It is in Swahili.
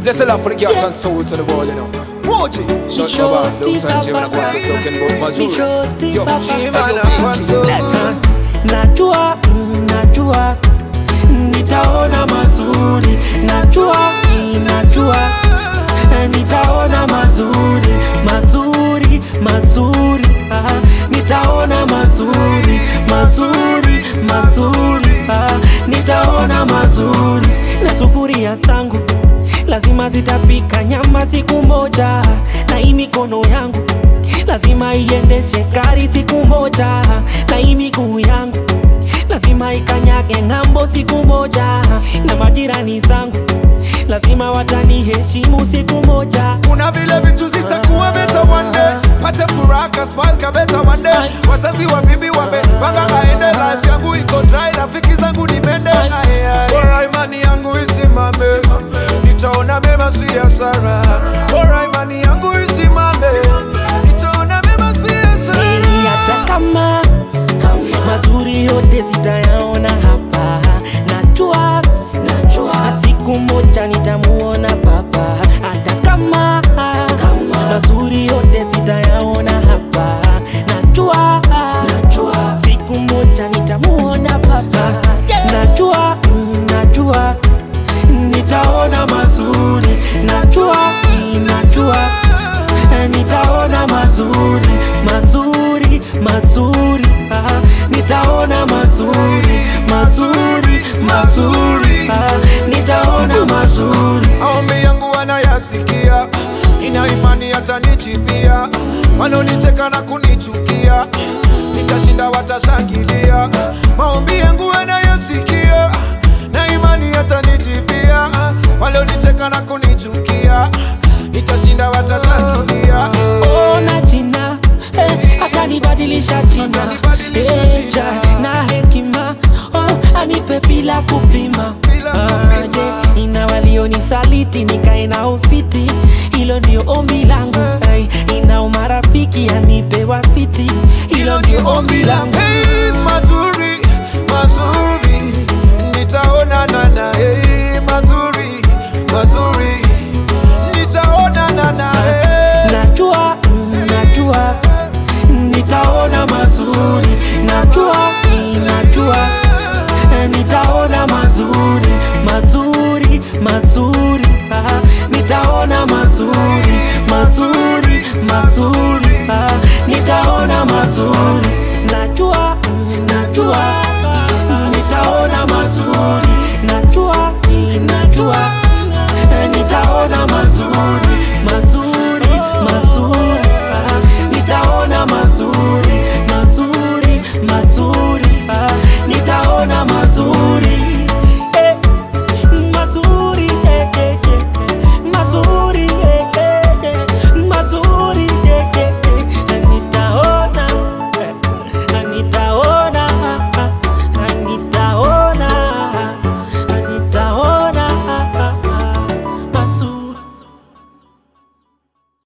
Bless the Lord for the girls and souls of the world, you know. Moji, shut your mouth. Looks and Jim and I go to talking about Mazuri. Yo, Jim and I go to Najua, mm, najua nitaona mazuri, najua, mm, najua eh, nitaona mazuri, mazuri, mazuri, ah, nitaona mazuri, mazuri, mazuri, ah, nitaona mazuri na sufuria zangu lazima zitapika nyama siku moja, na hii mikono yangu lazima iendeshe gari siku moja, na hii miguu yangu lazima ikanyage ng'ambo siku moja, na majirani zangu lazima wataniheshimu siku moja. kuna vile vitu zitakuwa beta one day pate furaha kasmal ka beta one day wazazi wa bibi wamepanga aende life yangu iko dry rafiki zangu ni mende Aye, aye. bora imani yangu isimame nitaona mema si hasara bora imani yangu isimame nitaona mema si hasara Ili hata kama mazuri yote zitayaona hapa, najua najua siku moja nitamuona Baba, hata kama mazuri yote zitayaona hapa, najua najua siku moja nitamuona Baba, najua mm, najua nitaona mazuri, najua mm, najua Eh, nitaona mazuri mazuri mazuri ah, nitaona mazuri mazuri mazuri ah, nitaona mazuri maombi yangu wanayasikia, ina imani hatanichipia. Wanaonicheka na kunichukia, nitashinda watashangilia. Maombi yangu wanayasikia, na imani hatanichipia. Walionicheka na kunichukia, nitashinda watashangilia. ona jina eh, akanibadilisha jina Akanibadilisha Eh, jina. ja, na hekima oh, anipe bila kupima Bila kupima. yeah, ina walionisaliti nikae na ufiti hilo ndio ombi langu hey, ina umarafiki anipe wafiti hilo ndio ombi langu Hey, mazuri mazuri, nitaonana na hey, mazuri mazuri, nitaonana na hey. najua mm, najua nitaona mazuri najua mm, najua eh, nitaona mazuri mazuri mazuri